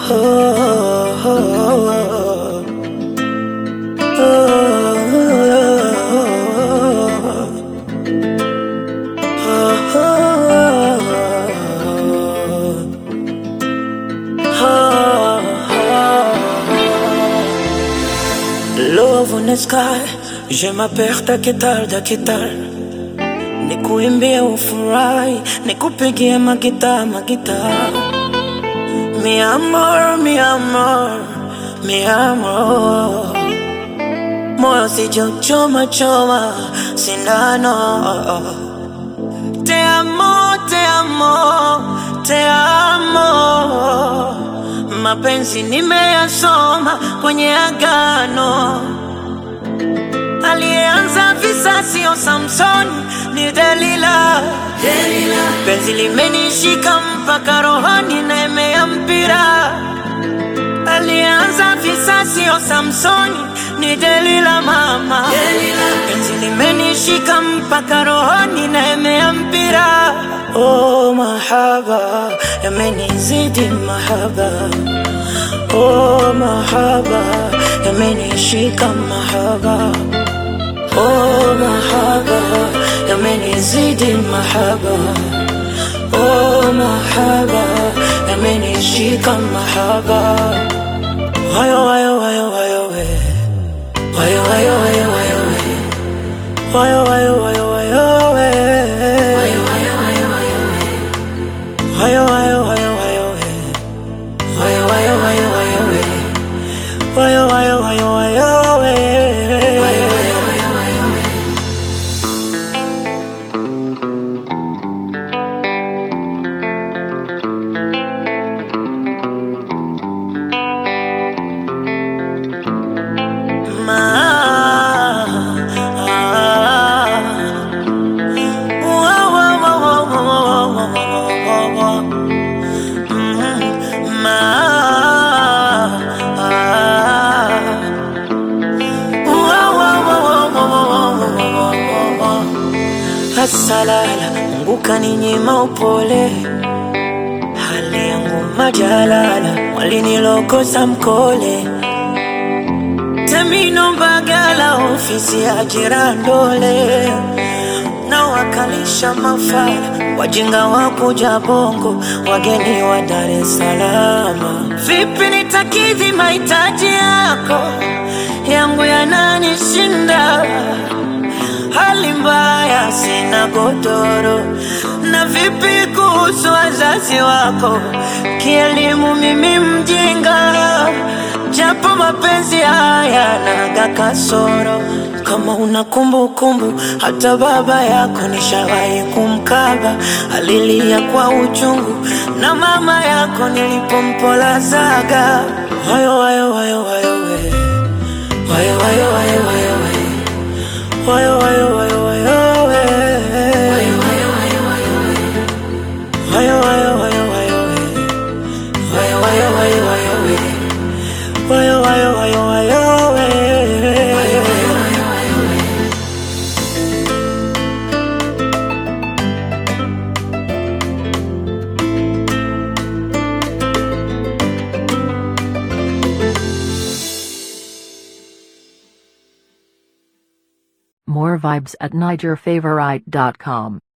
Love on the sky, je m'appelle Taketal Daketal, nikuimbie ufurahi, nikupigie magita magita, mi amor, mi amor, mi amor, moyo sijochoma choma sindano, te amo, te amo, te amo mapenzi nimeyasoma kwenye agano. Aliyeanza visa sio Samson, ni Delila. Delila. Penzi limenishika mpaka rohoni, naemea mpira. Aliyeanza visa sio Samsoni, ni Delila mama. Delila. Penzi limenishika mpaka rohoni, naemea mpira. Oh, mahaba yamenizidi mahaba Oh, mahaba yamenishika mahaba Oh, mahaba yamenizidi mahaba Oh, mahaba yamenishika mahaba Wayo, wayo, wayo, wayo, we Wayo, wayo, wayo, wayo, we Wayo, wayo, wayo, wayo, we Wayo, wayo, wayo, wayo, we Wayo, wayo, wayo, wayo, we Wayo, wayo, wayo, wayo, we Wayo, wayo, wayo, wayo, we Wayo, wayo, wayo, wayo, we Asalala, Mungu kaninyima upole, hali yangu majalala, walinilokosa mkole Temino Mbagala, ofisi ya Jirandole, na wakalisha mafala, wajinga wa kuja Bongo, wageni wa Dar es Salaam. Vipi nitakidhi mahitaji yako, yangu yananishinda, hali mbaya, sina godoro. Na vipi kuhusu wazazi wako, kielimu mimi mjinga japo mapenzi haya naga kasoro. Kama una kumbukumbu, hata baba yako nishawahi kumkaba, alilia kwa uchungu, na mama yako nilipompolazaga. Wayo, wayo, wayo, wayo, we. Wayo, wayo, wayo, wayo, we. Wayo, wayo, wayo, wayo, we. Wayo, wayo, wayo, wayo, we. Wayo, wayo, wayo, wayo, we. Wayo, wayo, wayo, wayo, we. Wayo, wayo, wayo, wayo, we. Wayo, wayo, wayo, wayo, we. More vibes at NigerFavorite.com.